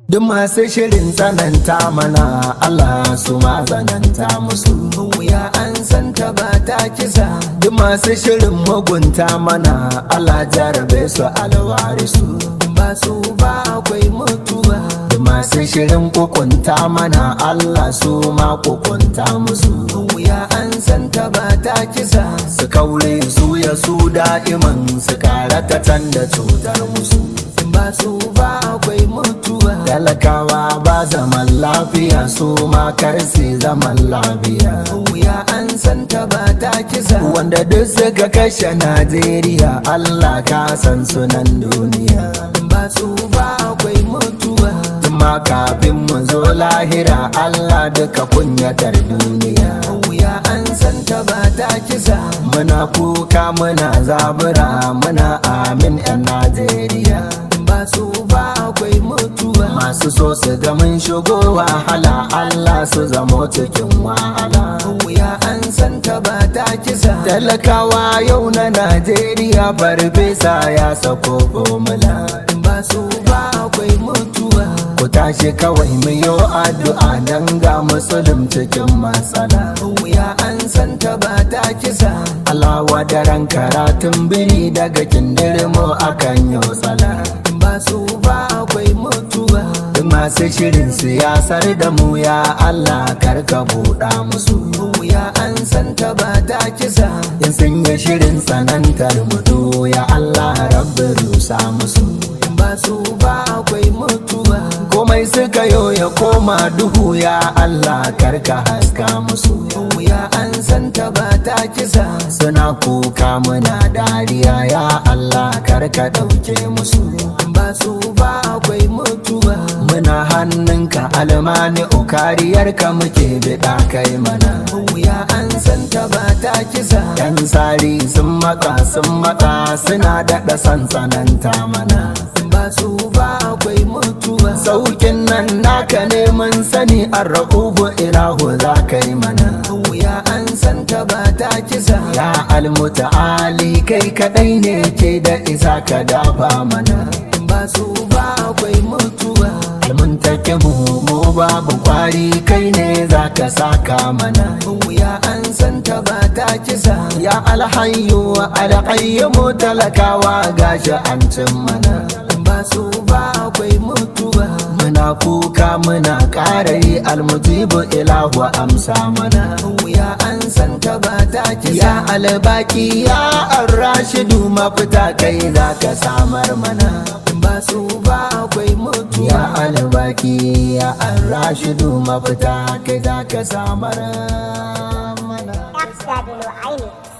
Duk masu shirin tsananta mana Allah su ma tsananta musu. wuya an santa ba ta kisa Duk masu shirin mugunta mana Allah jarabe su alwarisu. ba su ba akwai mutuwa Duk masu shirin kukunta mana Allah su ma kukunta musu. wuya an santa ba ta kisa Su kaure su ya su da'iman su karata can da cutar musu. ba su ba akwai mutuwa Talakawa ba zaman lafiya su ma karsi zaman lafiya. wuya an santa ba ta kisa Wanda duk suka kashe Najeriya Allah ka san sunan duniya. ba su ba akwai mutuwa Tuma kafin mu zo lahira Allah duka kunyatar duniya. wuya an santa ba ta kisa Muna kuka muna zabura muna amin 'yan Najeriya. ba su ba akwai mutuwa Masu so su ga mun shigo wahala Allah su zamo cikin wahala. wuya an santa ba ta kisa Talakawa yau na Najeriya farfesa ya sako formula. ba su ba akwai mutuwa Ku tashi kawai mu yi addu'a don ga musulun cikin matsala. wuya an santa ba ta kisa Allah wadaran karatun biri daga kindirmo akan yi tsala. ba su ba akwai mutuwa Duk masu shirin siyasar da mu ya Allah karka buɗa musu. wuya an santa ba ta kisa In sun yi shirin tsanantar mutu ya Allah rabbi rusa musu. ba su ba akwai mutuwa Komai suka yo ya koma duhu ya Allah karka haska musu. wuya an santa ba ta kisa Suna kuka muna dariya ya Allah karka ɗauke musu. ba su ba akwai mutuwa Muna hannunka almani kariyarka muke biɗa kai mana. wuya an santa ba ta kisa Yan sari sun matsa sun matsa suna daɗa sansananta mana. ba su ba akwai mutuwa Saukin nan naka neman sani an rahubu ilahu za ka yi mana. wuya an santa ba ta kisa Ya almuta'ali kai kaɗai ne ke da isa ka dafa mana. ba su ba akwai mutuwa Mun take mu mu babu kwari kai ne za ka saka mana. wuya an santa ba ta kisa Ya alhayyu alhayyu talakawa gashi an cin mana. ba su ba akwai mutuwa Muna kuka muna ƙara yi almujibu ilahu amsa mana. wuya an santa ba ta kisa Ya albaki ya arrashidu mafita kai za ka samar mana. ba su ba akwai mutuwa Ya albaki ya arrashidu mafita kai za ka samar mana. F. Aini.